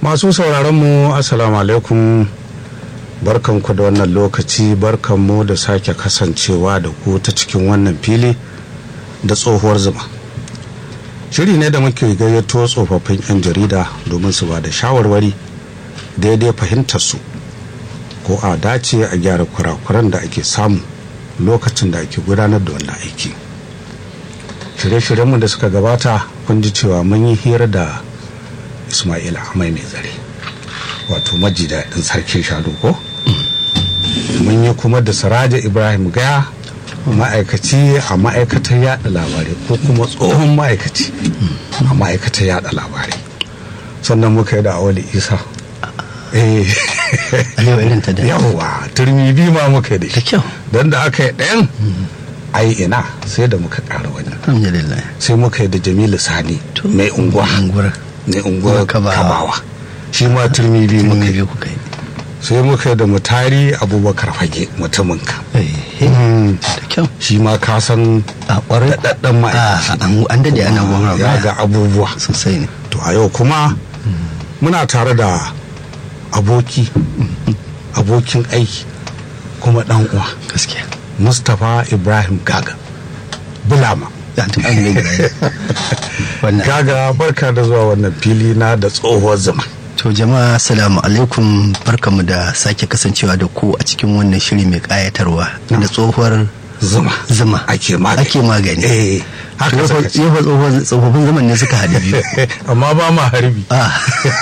masu sauraron mu assalamu alaikum barkanku da wannan lokaci barkanmu da sake kasancewa da ku ta cikin wannan fili da tsohuwar zuma shiri ne da muke gayyato tsofaffin 'yan jarida domin su ba da shawarwari daidai fahimtar su ko a dace a gyara kurakuran da ake samu lokacin da ake gudanar da wannan aiki shirye-shiryenmu da suka gabata kun ji cewa mun yi hira da ismail amai mai zare wato maji daɗin sarkin shanu ko mun yi kuma da siraja ibrahim gaya ma'aikaci a ma'aikatar yada labarai ko kuma tsohon ma'aikaci a ma'aikatar yada labarai sannan muka yi da awali isa eh Alewa irin ta da. yawwa turmi biyu ma muka yi da Da shi kyau. don da aka yi ɗayan ai ina sai da muka ƙara wani Alhamdulillah. sai muka yi da jamilu sani To, mai unguwa unguwar. mai unguwar Kabawa. kabawa shi ma turmi biyu muka Turmi yi biyu kuka yi. sai muka yi da mutari abubakar fage mutumin ka Eh, eh, Da kyau. shi ma ka san A ƙwarai. daɗaɗɗen ma'aikaci Ah, an- An dade ana gwamna ya ga abubuwa Sosai ne. to a yau kuma muna tare da aboki abokin aiki kuma ɗan uwa Gaskiya. mustapha ibrahim gaga bulama Ya ta an gaggara. Wannan. gaga barka da zuwa wannan fili na da tsohuwar zama To jama'a salamu alaikum barkamu da sake kasancewa da ku a cikin wannan shiri mai kayatarwa da tsohuwar zuma zuma ake magani ake magani eh haka Yau fa- suka ce. yau fa tsohuwar- tsofaffin zaman ne suka haɗu biyu amma ba ma harbi ah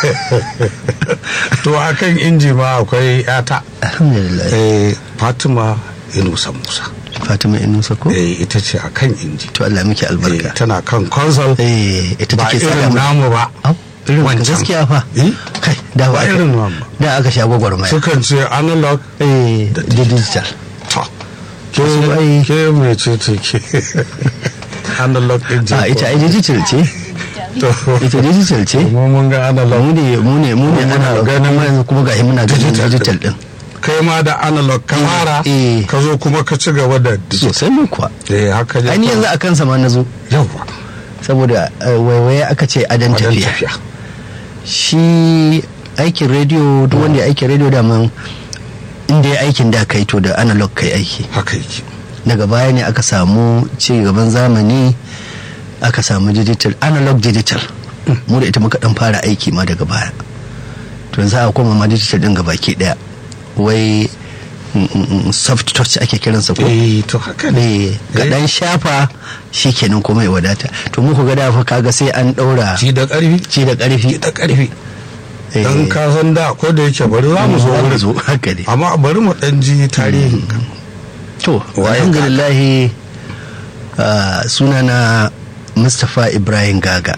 to akan inji ma akwai yata alhamdulillah eh fatima inusa musa fatima inusa ko eh ita ce akan inji to Allah miki eh, albarka tana kan console eh ita ba take irin saka mu namu ba Au, irin ka Wancan. gaskiya fa Eh? kai da ba aka- irin namu ba da aka sha gwagwarmaya sukan ce analog eh da digital to ke Wasu ai- ke mai ce ce ke analog din ce a ita ai digital ce to ita digital ce mu mun ga analog mu ne mu ne mu ne Muna ana ganin ganin yanzu kuma gashi muna ganin digital digital din kai ma da analog ka fara eh. ka zo kuma ka ci gaba da digital sosai mu kuwa eh haka ne ai ni yanzu a kansa ma na zo yawa saboda eh, waiwaye aka ce adan wajen tafiya tafiya shi aikin rediyo duk wanda ya aikin rediyo da man inda ya aikin da kai to da analog kai aiki haka yake daga baya ne aka samu ci gaban zamani aka samu digital analog digital mu da ita muka dan fara aiki ma daga baya to yanzu a koma ma digital din gaba ke daya wai mm, mm, mm, soft touch ake kiransa ko eh to haka ne ne ka dan shafa shikenan kuma ya wadata to muku ga dafa kaga sai an daura ci da karfi ci da karfi da karfi Eh, dan ka san da ko da yake bari za mu zo za mu wurin zo haka ne amma bari mu dan ji tarihin ka to Waye alhamdulillah uh, sunana mustapha ibrahim gaga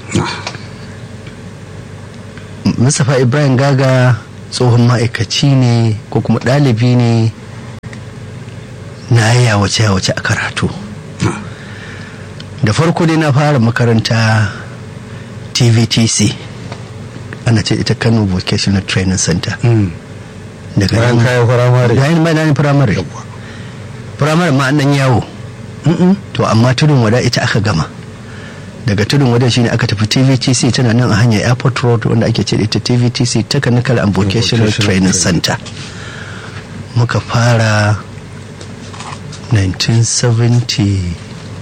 mustapha ibrahim gaga tsohon ma'aikaci ne ko kuma ɗalibi ne na yawace yawace a karatu da farko dai na fara makaranta tvtc ana ce ita kano vocational training center Mm. daga bayan nan- kayan firamare bayan bayan firamare Yawwa. firamare ma an dan yawo to amma tudun wada ita aka gama daga tudun wada shine aka tafi tvtc tana nan a hanyar airport road wanda ake ce da ita tvtc technical and vocational Vocational training Training. center muka fara 1970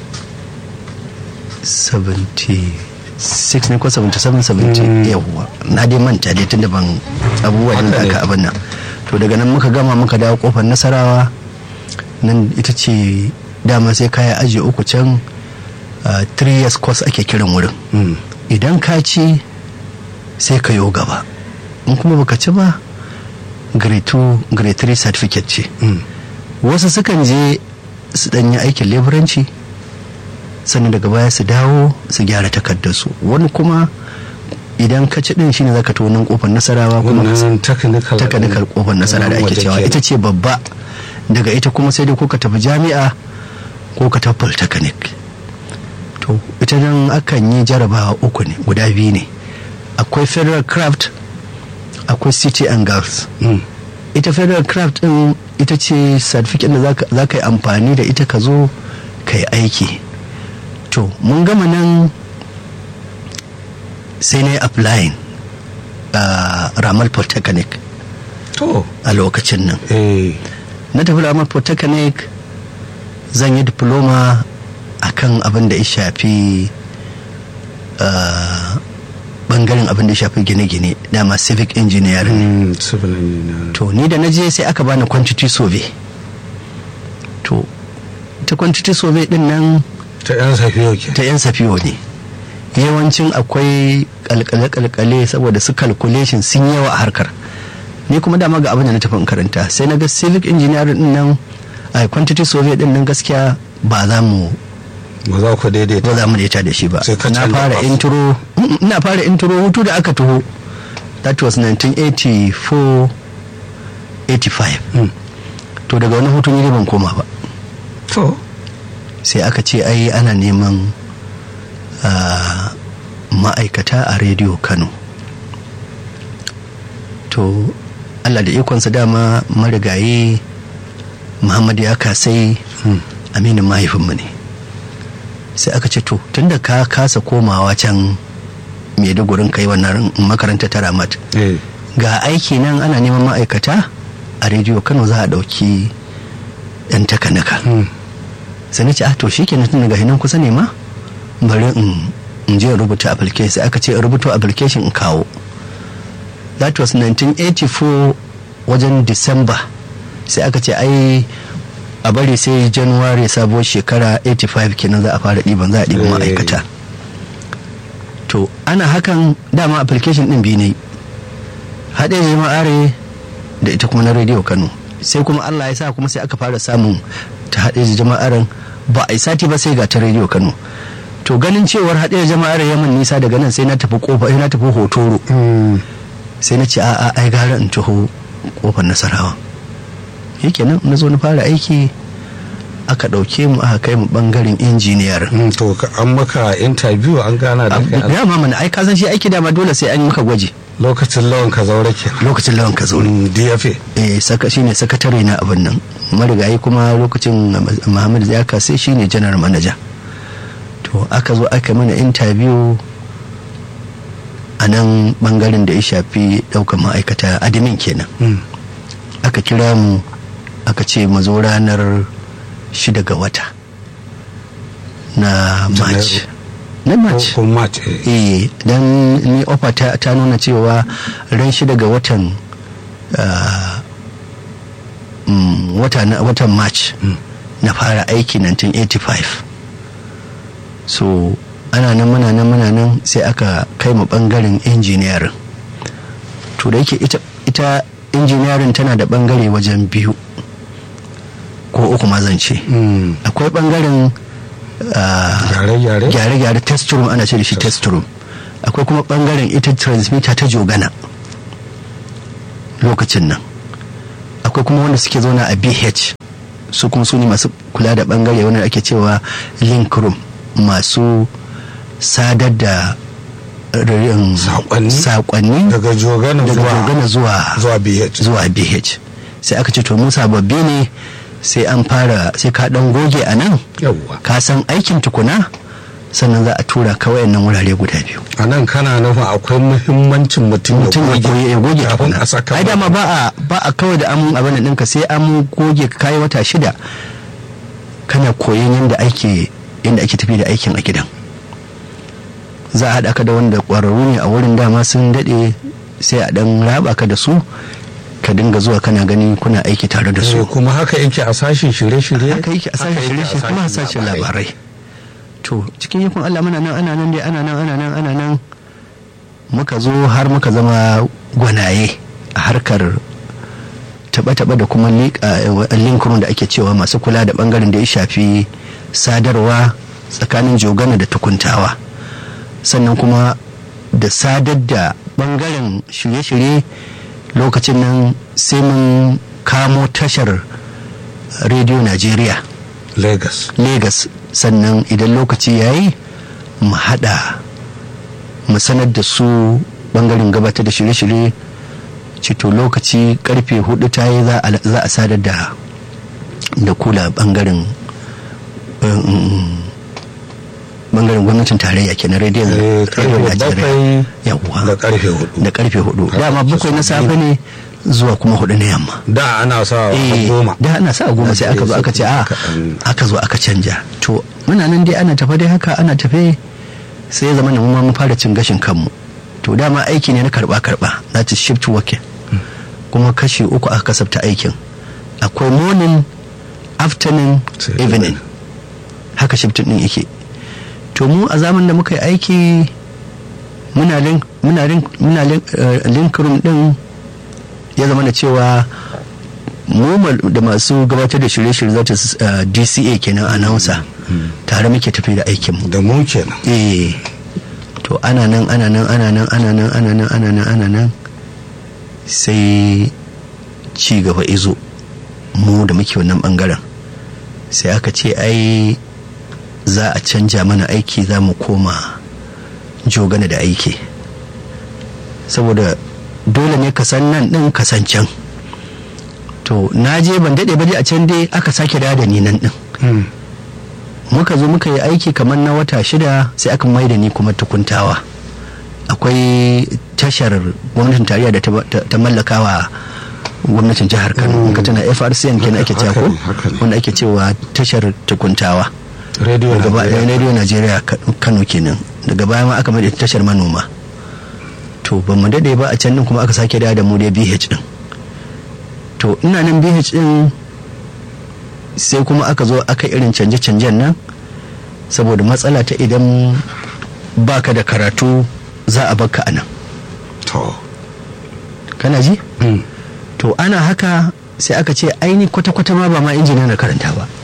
76 ne ko 77 70 yawwa na dai manta dai tunda ban abubuwan da Haka ne. aka abin nan to daga nan muka gama muka dawo kofar nasarawa nan ita ce dama sai kaya aji uku can uh, three years course ake kiran wurin Mm. idan ka ci sai ka yo gaba in kuma baka ci ba grade 2 grade 3 certificate ce Mm. wasu sukan je su danyi aikin leburanci sannan daga baya su dawo su gyara takardarsu wani kuma idan ka ci din shine zaka to nan kofar nasarawa kuma wannan technical takanikar kofar nasara da ake waje cewa kenan. ita ce babba daga ita kuma sai dai ko ka tafi jami'a ko ka tafi polytechnic to ita nan akan yi jarabawa uku ne guda biyu ne akwai federal craft akwai city and girls Mm. ita federal craft din ita ce certificate da za ka yi amfani da ita ka zo ka yi aiki to mun gama nan sai na yi applying a ramal polytechnic to a lokacin nan eh na tafi ramal polytechnic zan yi diploma akan abin da ya shafi ah, bangaren abin da ya shafi gine-gine dama civic engineering mm, civil engineer to ni da na je sai aka bani quantity survey to ta quantity survey din nan ta yan safiyo ke ta yan safiyo ne yawancin akwai kalkale-kalkale saboda su calculation sun yawa a harkar ni kuma dama ga abin da na tafi in karanta sai na ga civic engineering din nan a quantity survey din nan gaskiya ba za mu ba za ku daidaita ba za mu daita da shi ba Sai ka na canza fara course. intro Mm, ina fara intro hutu da aka taho that was 1984 85 Mm. to daga wani hutu ni dai ban koma ba to sai aka ce ai ana neman ah, ma'aikata a rediyo kano to allah da ikonsa dama marigayi muhammad ya kasai Mm. aminin mahaifinmu ne sai aka ce to tunda ka kasa komawa can maidugurin kai wannan makaranta ta ramat eh ga aiki nan ana neman ma'aikata a rediyo kano za a ɗauki 'yan takanaka mm. sai na ce ah to shi kenan tun daga hinan kusa ne ma bari in in je in rubuta application sai aka ce in rubuta application in kawo that was 1984 wajen december sai aka ce ai a bari sai january sabuwar shekara 85 kenan za a fara ɗiban za a ɗiban Eh. ma'aikata to ana hakan dama application ɗin biyu ne haɗe jama'are da ita kuma na rediyo kano sai kuma allah ya sa kuma sai aka fara samun ta haɗe jama'aren ba a yi sati ba sai ga ta rediyo kano to ganin cewar haɗe jama'ar yaman nisa daga nan sai na tafi kofa sai na tafi hotoro Mm. sai na ce a'a ai gara in taho kofar nasarawa shikenan na zo na fara aiki aka ɗauke mu aka kai mu bangaren injiniyar Mm, to ka- an maka interview an gana da kai a dama mana ai ka san shi aiki dama dole sai an yi maka gwaji lokacin lawan ka zaure ke lokacin lawan ka zaune Mm, DFA eh saka shine sakatare na abin nan marigayi kuma lokacin Muhammad Zaka sai shine general manager to aka zo aka mana interview a nan bangaren da ya shafi daukan ma'aikata admin kenan Mm. aka kira mu aka ce mu zo ranar shida ga wata na march na march ko ko match eh. eh dan ni ofa ta, ta nuna cewa ran shida ga watan ah, mm, wata na watan march Mm. na fara aiki 1985 so ana nan muna nan muna nan sai aka kai mu bangaren engineering to da yake ita ita engineering tana da bangare wajen biyu ko uku ma zan ce Mm. akwai bangaren ah, gyare-gyare gyare-gyare test room ana ce da shi test room akwai kuma bangaren ita transmitter ta jogana lokacin nan akwai kuma wanda suke zauna a bh su kuma su ne masu kula da bangare wanda ake cewa link room masu sadar da ririn Saƙonni? saƙonni daga jogana daga zuwa jogana zuwa zuwa BH zuwa bh sai aka ce to mu sababbi ne sai an fara sai ka dan goge a nan yawwa ka san aikin tukuna sannan za a tura ka wayannan wurare guda biyu a nan kana nufin akwai muhimmancin mutum mutum ya goge ya goge kafin tukuna a saka ai dama ba a ba a kawai da amun abin nan ɗinka sai an goge ka kai wata shida kana koyon yadda ake yadda ake tafi da aikin a gidan za a haɗa ka da wanda ƙwararru ne a wurin dama sun daɗe sai a ɗan raba ka da su ka dinga zuwa kana gani kuna aiki tare da su Eh, kuma haka yake a sashen shirye-shirye haka yake a sashen shirye kuma a sashen labarai to cikin yakun Allah muna nan ana nan dai ana nan ana nan ana nan muka zo har muka zama gwanaye a harkar taɓa-taɓa da kuma linkurin da ake cewa masu kula da ɓangaren da ya shafi sadarwa tsakanin jogana da tukuntawa sannan kuma da sadar da ɓangaren shirye-shirye lokacin nan sai mun kamo tashar rediyo najeriya lagos Legas sannan idan lokaci ya yi mu haɗa mu sanar da su bangaren gabatar da shirye-shirye cito lokaci karfe hudu ta yi za a- za a sadar da da kula bangaren um, bangaren gwamnatin tarayya kenan rediyon Eh, rediyon karfe najeriya bakwai yawwa da karfe hudu da karfe hudu Haka dama ake bakwai na so. safe ne zuwa kuma hudu na yamma da ana sa Eh, goma da ana sa goma sai aka zo aka ce a Kaɗan. aka zo aka canja to muna nan dai ana tafe dai haka ana tafe sai ya zama na mu ma mun fara cin gashin kanmu to dama aiki ne na karba karba na ci shift working kuma kashi uku aka kasafta aikin akwai morning afternoon Sai evening haka shift din yake to mu a zaman da muka yi aiki muna link muna link muna link, eh, link room din ya zama da cewa mu ma- da masu gabatar da shirye-shirye zata s- eh, DCA kenan announcer tare muke tafi da aikin mu da mu kenan eh to ana nan ana nan ana nan ana nan ana nan ana nan ana nan sai ci gaba izo mu da muke wannan bangaren sai aka ce ai za a canja mana aiki za mu koma jogana da aiki saboda dole ne ka san nan din ka san can to na je ban daɗe ba dai a can dai aka sake dawo da ni nan din Hmm. muka zo muka yi aiki kamar na wata shida sai aka mai da ni kuma tukuntawa akwai tashar gwamnatin tarayya da ta- ta ta mallaka wa gwamnatin jihar kano in ka tana frcn kenan ake cewa ko Haka ne, haka ne. wanda ake cewa tashar tukuntawa rediyo daga baya Najeriya. radio najeriya Ka- kano kenan daga baya ma aka mai da ita tashar manoma to ba mu dade ba a can din kuma aka sake dawo da mu dai bh din to ina nan bh din sai kuma aka zo aka irin canje-canjen nan saboda matsala ta idan baka da karatu za a baka a nan to kana ji Hmm. to ana haka sai aka ce aini kwata-kwata ma ba ma injiniya na karanta ba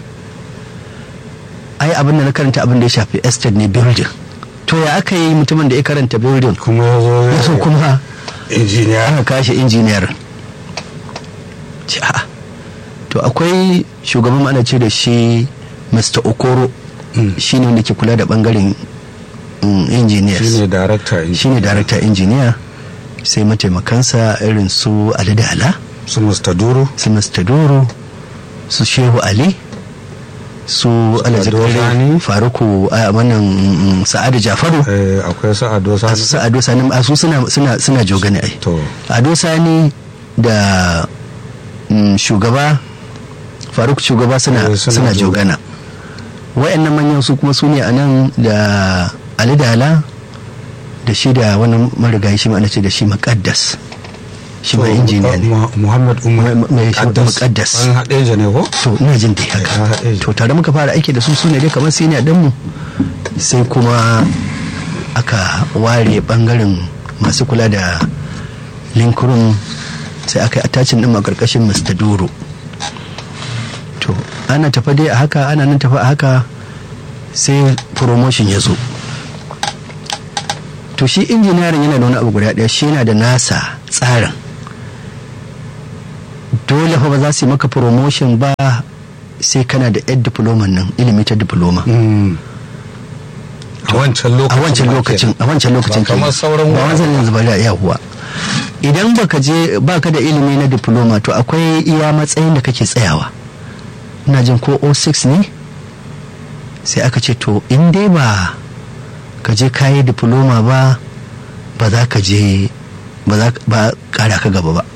ai abin da na karanta abin da ya shafi estate ne building to ya aka yi mutumin da ya karanta building kuma ya zo ya so kuma injiniya aka kashe injiniyar ce a'a to akwai shugaban ana ce da shi mr okoro Mm. shi ne wanda ke kula da bangaren mm, engineers shine darakta shi ne director engineer sai mataimakansa irin su alidala su Mr. Duro su mr doro su shehu ali su alhaji Ado Bello, Sani. faruku a wannan mm, sa'adu jafaru eh, akwai su Ado a Sani su ado sani a su suna suna suna jogane ai to ado sani da mm, shugaba faruk shugaba suna Eh, suna suna jogana. jogana wa'annan manyan su kuma su ne a nan da ali dala da shi da wani marigayi shi ma ana ce da shi makaddas shi ma to, injiniya ne Mu- Muhammad Umar Mai- mai shi- Muqaddas. Muqaddas. an haɗe ja ne ko to ina jin dai Eh, haka eh. to tare muka fara aiki da su su ne dai kamar senior dinmu sai kuma aka ware bangaren masu kula da link room sai aka yi attachin din a karkashin Mr. Doro to ana tafa dai a haka ana nan tafa a haka sai promotion ya zo to shi injiniyarin yana da wani abu guda ɗaya shi yana da nasa tsarin dole fa ba za su yi maka promotion ba sai kana da yar diploma nan ilimi ta diploma Hmm. a wancan a lokacin wancan ma lokacin a kenan. wancan lokacin Ba kamar kenan. sauran ba wurare. wancan yanzu ba da yahuwa idan baka je baka da ilimi na diploma to akwai iya matsayin da kake tsayawa ina jin ko 06 ne sai aka ce to in dai ba ka je kayi diploma ba ba za ka je ba za ka- ba kara ka gaba ba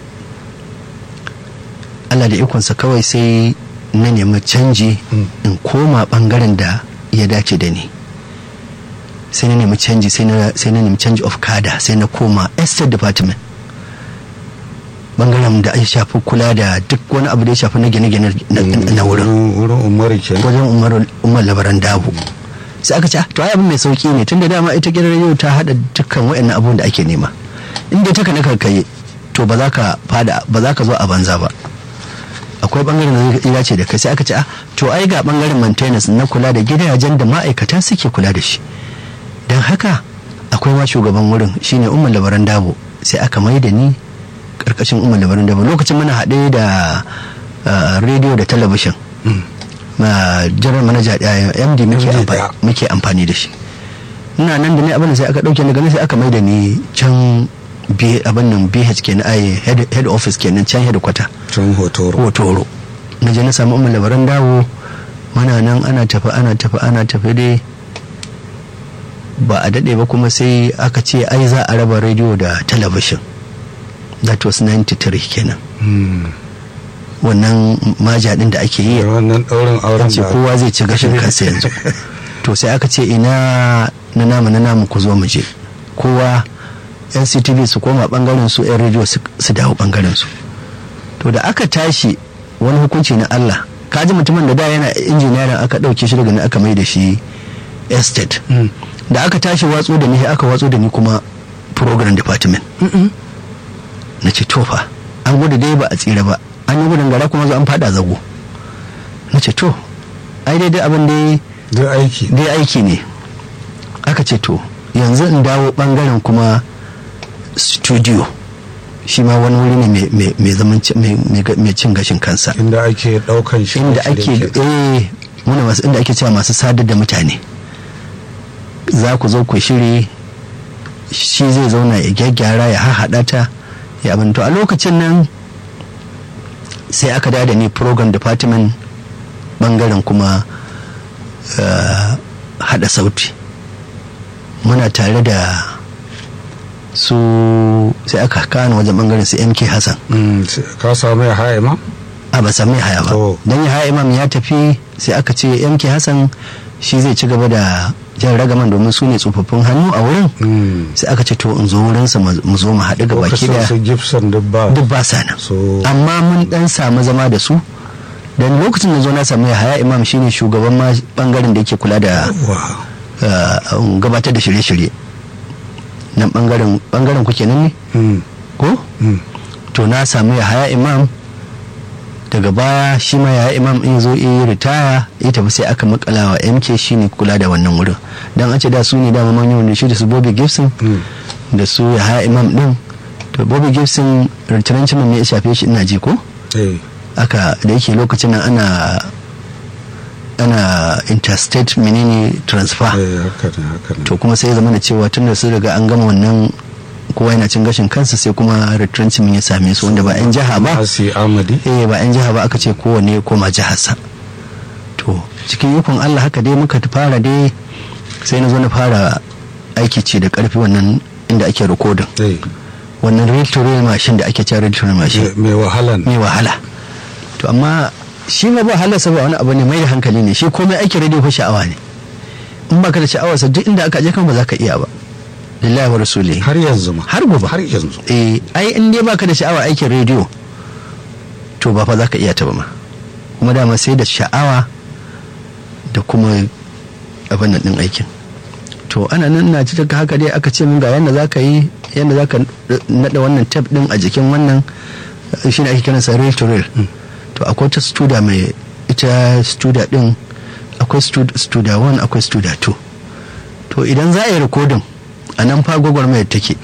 Allah da ikonsa kawai sai na nemi canji Mm. in koma bangaren da ya dace da ni sai na nemi canji sai na sai na nemi change of kada sai na koma estate department bangaren da ya shafi kula da duk wani abu da ya shafi na gine-gine na- na wurin wurin umaru kenan wajen umar umar labaran dawo sai aka ce "Ah, to ai abin mai sauki ne tunda dama ita gidan rediyo ta hada dukkan waɗannan abubuwan da ake nema inda ta kana karkaye to ba za ka fada ba za ka zo a banza ba akwai bangaren da zai dace da kai sai aka ce ah to ai ga bangaren maintenance na kula da gidajen da ma'aikata suke kula da shi don haka akwai ma shugaban wurin shine umar labaran dabo sai aka mai da ni karkashin umar labaran dabo lokacin muna haɗe da ah, rediyo da talabishin ma general manager ɗaya md muke MD amfani ɗaya. muke amfani da shi ina nan da ne abin da sai aka ɗauke ni ganin sai aka mai da ni can B- abin nan bh kenan ai head, head office kenan can headquarter can hotoro hotoro na je na samu umar labaran dawo mana nan ana tafi ana tafi ana tafi dai ba a daɗe ba kuma sai aka ce ai za a raba rediyo da talabishin that was 93 kenan wannan maja ɗin da ake yi wannan ɗaurin auren ce da kowa zai ci gashin kansa yanzu to sai aka ce ina na namu na namu ku zo mu je kowa nctv su koma bangaren su yan rediyo su su dawo bangaren su to da aka tashi wani hukunci na allah kaji mutumin da da yana injiniyarin aka ɗauke shi daga nan aka mai da shi estate Mm. da aka tashi watso da ni sai aka watso da ni kuma program department na ce tofa an gudu dai ba a tsira ba an yi gudun gara kuma zo an fada zago na ce to ai daidai abin dai duk aiki dai aiki ne aka ce to yanzu in dawo bangaren kuma studio shi ma wani wuri ne mai- mai- mai zaman ci- mai- mai ga- mai cin gashin kansa inda ake ɗaukan shi inda ake eh muna masu inda ake cewa masu sadar da mutane za ku zo ku shiri shi zai zauna ya gyaggyara ya hahaɗa ta ya abin to a lokacin nan sai aka da da ni program department bangaren kuma eh, hada sauti muna tare da su sai aka kano wajen bangaren su mk hassan Mm, sai- ka samu ya haye ma a ba sami haya ba To. don ya haya imam ya tafi sai aka ce yanke hassan shi zai ci gaba da jan ragaman domin su ne tsofaffin hannu a wurin Mm. sai aka ce to in zo wurinsa mu mu zo mu haɗu ga baki lokacin da su gibson duk ba duk ba sa nan so amma mun dan samu zama da su dan lokacin da zo na samu ya haya imam shine shugaban ma bangaren da yake kula da wa uh, gabatar da shirye-shirye nan bangaren bangaren kuke nan ne Mm, ko mm. to na samu ya haya imam daga baya shi ma ya imam in zo yi ritaya ya tafi sai aka makala wa mk shine kula da wannan wurin dan an ce da su ne dama manyan wanda shi da su bobby gibson Mm. da su ya haya imam din to bobby gibson ritirancin ne ya shafe shi ina ji ko eh aka da yake lokacin nan ana ana interstate menene transfer eh, haka ne haka ne to kuma sai ya zama da cewa tun da sun riga an gama wannan kowa yana cin gashin kansa sai kuma retrenchment ya same su wanda ba 'yan jiha ba Asi Amadi eh ba 'yan jiha ba aka ce kowane ya koma jiharsa to cikin ikon allah haka dai muka fara dai sai na zo na fara aiki ce da karfi wannan inda ake rikodin eh wannan real to real machine da ake cewa real to real machine me- mai wahala ne mai wahala to amma shi ma ba halarsa ba wani abu ne mai da hankali ne shi komai aikin radio fa sha'awa ne in baka da sha'awarsa duk inda aka je kan ba za ka iya ba lillahi wa rasuli har yanzu ma har gobe har yanzu eh ai in dai baka da sha'awa aikin rediyo to ba fa za ka iya ta ba ma kuma dama sai da sha'awa da kuma abin nan din aikin to ana nan na ci daga haka dai aka ce mun ga yanda za ka yi yanda za ka naɗa wannan tab din a jikin wannan shi ne ake kiransa rail to rail to akwai ta studa mai ita studa din akwai studa 1 akwai studa 2 to idan za a yi rikodin a nan fa gwagwarmayar take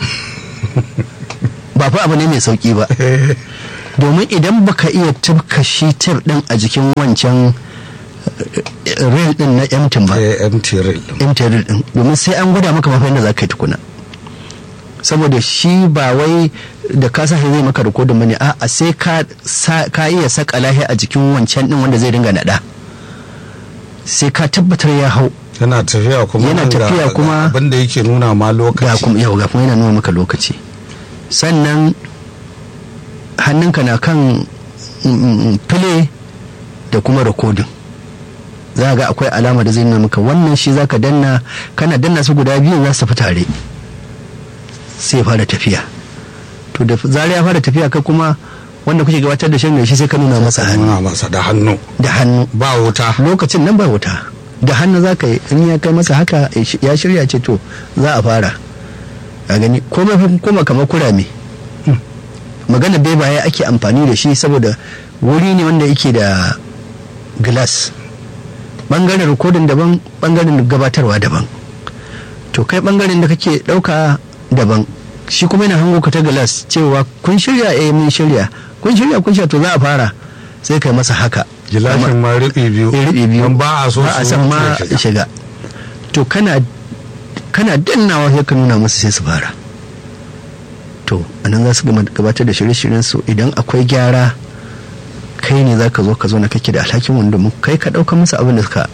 ba fa abu ne mai sauki ba domin idan baka iya tabka shi tab din a jikin wancan eh, rail din na emtin ba eh MT rail emtin rail din domin sai an gwada maka mafi yadda za ka yi tukuna saboda shi ba wai da ka sa zai maka rikodin bane a sai ka sa- ka iya saka lahi a jikin wancan din wanda zai dinga nada sai ka tabbatar ya hau yana tafiya kuma Yana ga- tafiya ga kuma- abin da yake nuna ma ga lokaci kuma yau ga kuma yana nuna maka lokaci sannan hannunka na kan file da kuma rikodin za ga akwai alama da zai nuna maka wannan shi zaka danna kana danna su guda biyu za su tafi tare sai ya fara tafiya to da zarar ya fara tafiya ka kuma wanda kuke gabatar da shan shi sai ka nuna masa hannu nuna masa da hannu da hannu ba wuta lokacin nan ba wuta da hannu za ka yi in ya kai masa haka ya shirya ce to za a fara a gani komai fa kuma kamar kurame magana bebaye ake amfani da shi saboda wuri ne wanda yake da glass bangaren rikodin daban bangaren gabatarwa daban to kai bangaren da kake dauka daban shi kuma yana hango ka ta glass cewa kun shirya eh mun shirya kun shirya kun shirya to za a fara sai kai masa haka gilashin ma riɓi biyu ya riɓe biyu don ba a so ba a su san wuce ma shiga. shiga to kana kana dannawa sai ka nuna musu sai su fara to anan za su gama gabatar da shirye-shiryen su idan akwai gyara kai ne za ka zo ka zo na kake da alhakin wanda mu kai ka ɗauka musu abin da suka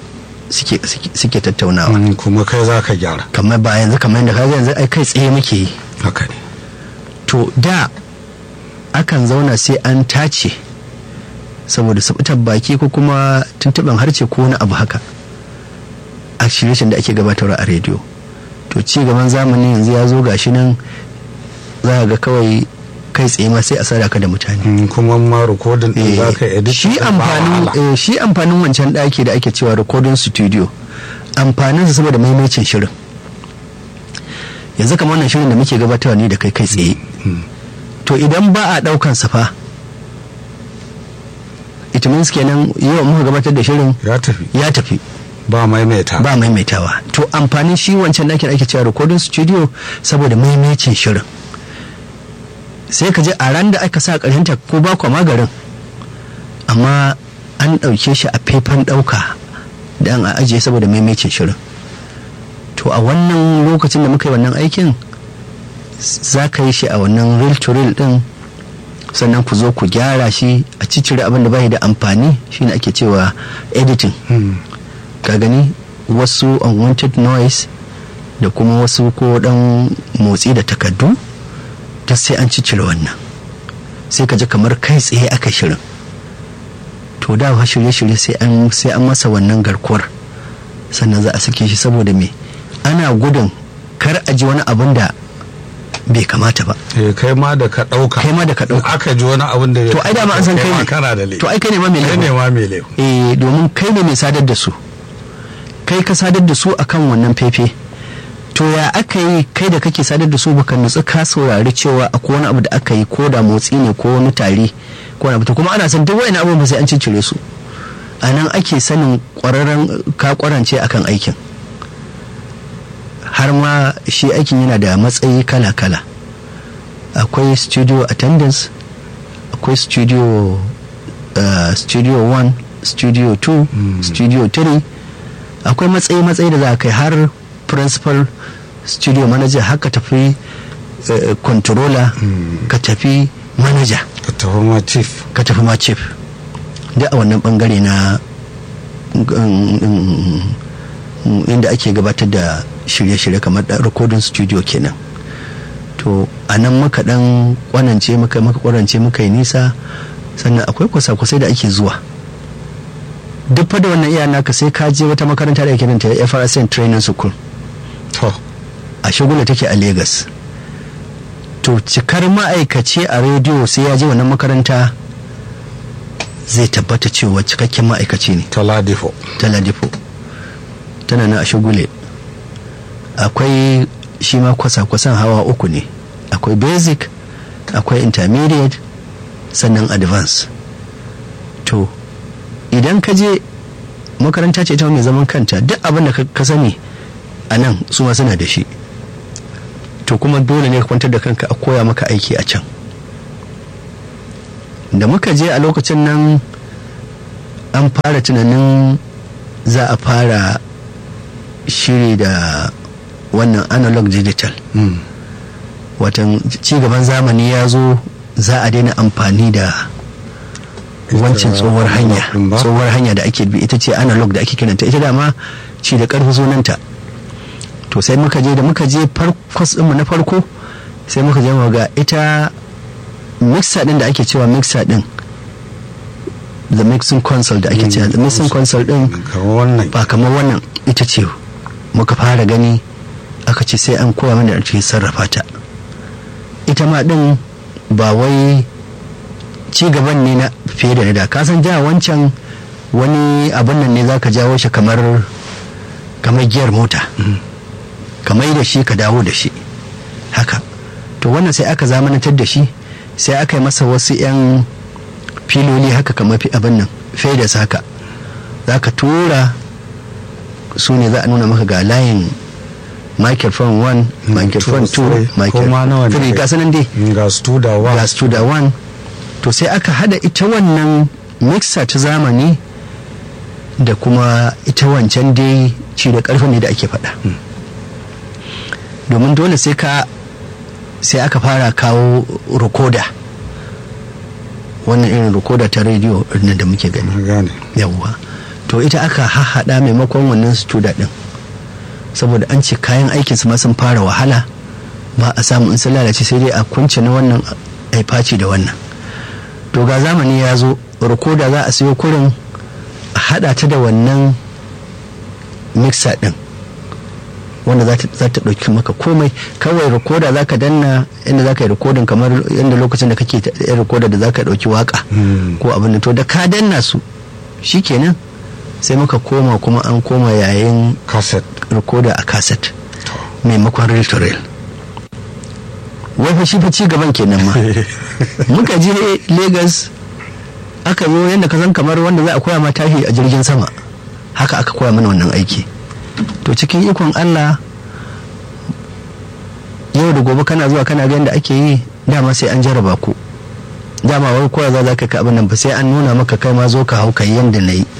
suke suke- suke tattaunawa Mm, kuma kai za ka gyara kamar ba yanzu kamar yadda kaga yanzu ai kai tsaye muke yi haka ne to da akan zauna sai an tace saboda sabutar baki ko kuma tuntuɓen harce ko wani abu haka a shirye da ake gabatarwa a rediyo to ci gaban zamani yanzu ya zo gashi nan za ka ga kawai kai tsaye ma sai a sadaka da mutane Mm, kuma ma rikodin din za ka edit shi ɗin ba amfanin wahala. eh, shi amfanin wancan ɗaki da ake cewa recording studio amfaninsa saboda maimacin shirin yanzu kamar wannan shirin da muke gabatarwa ne da kai kai tsaye to idan ba a ɗaukan sa fa it means kenan yau muka gabatar da shirin ya tafi ya tafi ba maimaita ba maimaitawa to amfanin shi wancan ɗakin ake cewa recording studio saboda maimacin shirin sai ka je a ran da aka sa ƙarshenta ko ba kwa magarin amma an ɗauke shi a faifan ɗauka da an ajiye saboda maimacin shirin to a wannan lokacin da muka yi wannan aikin za ka yi shi a wannan reel to reel ɗin sannan ku zo ku gyara shi a ciccire abin da bai da amfani shine ake cewa editing Mm, ka gani wasu unwanted noise da kuma wasu ko dan motsi da takaddu ta sai an ciccire wannan sai ka ji kamar kai tsaye aka shirin to da fa shirye-shirye sai an sai an masa wannan garkuwar sannan za a sake shi saboda me ana gudun kar a ji wani abin da bai kamata ba eh, kai ma da ka ɗauka kai ma da ka ɗauka aka ji wani abin da ya to ai da ma an san kai ma ne kana da laifi to ai kai ne ma mai kai ne laifin ma mai laifi eh domin kai ne mai sadar da su kai ka sadar da su akan wannan fefe to ya aka yi kai da kake sadar da su baka nutsu ka saurari cewa akwai wani abu da aka yi ko da motsi ne ko wani tari ko wani abu to kuma ana san duk wani abubuwan ba sai an ciccire su a nan ake sanin kwararren ka kwarance akan aikin har ma shi aikin yana da matsayi kala-kala akwai studio attendance akwai studio uh, studio 1 studio 2 studio 3 akwai matsayi-matsayi da za a kai har principal studio manager haka tafi uh, controller ka tafi manager ka tafi ma chief ka tafi ma chief duk a wannan bangare na mm, mm, mm, inda ake gabatar da shirye-shirye kamar da recording studio kenan to a nan muka dan kwanance muka muka kwarance muka yi nisa sannan akwai kwasa-kwasai da ake zuwa duk fa da wannan iya naka sai ka je wata makaranta da ake kiranta FRSN Training School to a shagula take a Lagos to cikar ma'aikaci a rediyo sai ya je wannan makaranta zai tabbata cewa cikakken ma'aikaci ne ta ladifo ta ladifo tana nan a shagule akwai shi ma kwasa-kwasan hawa uku ne akwai basic akwai intermediate sannan advance to idan ka je makaranta ce ta mai zaman kanta duk abin da ka- ka sani a nan su ma suna da shi to kuma dole ne ka kwantar da kanka a koya maka aiki a can da muka je a lokacin nan an fara tunanin za a fara shiri da wannan analog digital Mm, watan cigaban zamani ya zo za a daina amfani da wancan Ita tsohuwar hanya analog ɗin ba? tsohuwar hanya da ake bi ita ce analog da ake kiranta ita dama ci da karfi sunanta to sai muka je da muka je farkos ɗinmu na farko sai muka je mu ga ita mixer din da ake cewa mixer din the mixing console da ake cewa the mixing console din kamar wannan ba kamar wannan ita ce muka fara gani aka ce sai an koya mana da ake sarrafa ta ita ma din ba wai ci gaban ne na fiye da na da ka san ja wancan wani abin nan ne za ka jawo shi kamar kamar giyar mota kamar da shi ka dawo da shi haka to wannan sai aka zamanantar da shi sai aka yi masa wasu 'yan filoli haka kamar fi abin nan fedas haka za ka tura su ne za a nuna maka ga layin microphone 1 microphone 2 microphone 3 ga sanan dai ga studa wa ga studa 1 to sai aka hada ita wannan mixer ta zamani da kuma ita wancan dai ci da karfin ne da ake faɗa domin dole sai ka sai aka fara kawo recorder wannan irin recorder ta rediyo nan da muke gani na gane yawwa to ita aka hahaɗa maimakon wannan studa ɗin saboda an ce kayan aikin su ma sun fara wahala ba a samu in sun lalace sai dai a kunce na wannan a faci da wannan to ga zamani ya zo rikoda za a siyo kurin a haɗa ta da wannan mixer ɗin wanda za ta ɗauki maka komai kawai rikoda za ka danna inda za ka yi rikodin kamar yadda lokacin da kake yin rikoda da za ka ɗauki waka ko abin da to da ka danna su shikenan sai muka koma kuma an koma yayin cassette rikoda a cassette maimakon reel to reel wai fa shi fa ci gaban kenan ma muka je lagos aka zo yadda ka san kamar wanda za a koya ma tashi a jirgin sama haka aka koya mana wannan aiki to cikin ikon allah yau da gobe kana zuwa kana ga yadda ake yi dama sai an jaraba ku dama wai koya za ka ka abin nan ba sai an nuna maka kai ma zo ka hau kai yadda na yi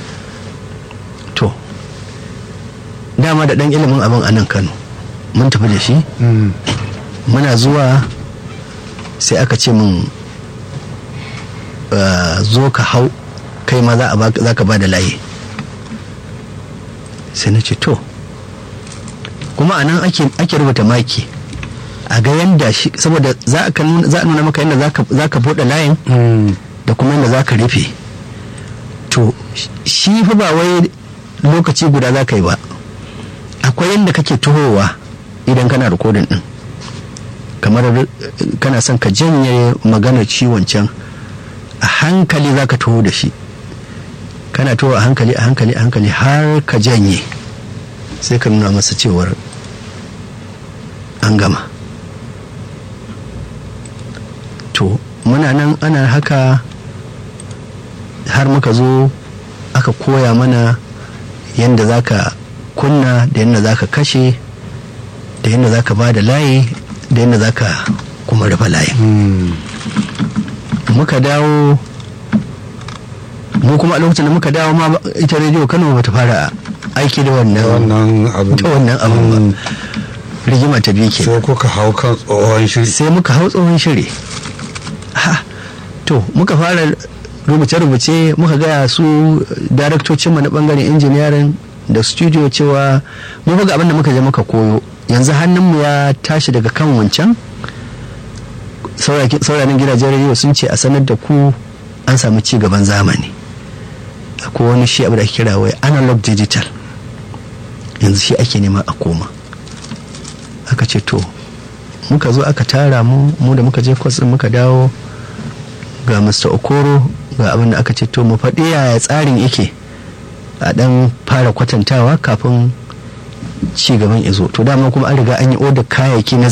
to dama da dan ilimin abin a nan kano mun tafi da shi muna zuwa sai aka ce min zo ka hau kai ma za ka ba da layi sai na ce to kuma a nan ake rubuta maki a ga yadda shi saboda za a nuna maka yadda za ka buɗe layin da kuma yadda za ka rufe to shi fa ba wai lokaci guda za ka yi ba akwai yadda kake tuhowa idan kana rikodin din kamar kana son ka janye maganar ciwon can a hankali za ka tuho da shi kana tuho a hankali a hankali a hankali har ka janye sai ka nuna masa cewar an gama to muna nan ana haka har muka zo aka koya mana yadda za ka kunna da yadda za ka kashe da yadda za ka ba da layi da yadda za ka kuma rufe layin muka dawo mu kuma a lokacin da muka dawo ma ita rediyo kano bata fara aiki da wannan abin da wannan abin ba rigima ta biyu ke sai kuka hau kan tsohon shiri sai muka hau tsohon shiri ha to muka fara rubuce-rubuce muka gaya su daraktocinmu na bangaren injiniyarin da studio cewa mu ga abin da muka je muka koyo yanzu hannunmu ya tashi daga kan wancan sauranin gidajen rediyo sun ce a sanar da ku an samu ci gaban zamani akwai wani shi abu da ake kira wai analog digital yanzu shi ake nema a koma aka ce to muka zo aka tara mu mu da muka je kwatsin muka dawo ga mr okoro ga abin da aka ce to mu faɗi yaya tsarin yake a ɗan fara kwatantawa kafin ci gaban izo to dama kuma an riga an yi odar kayayyaki na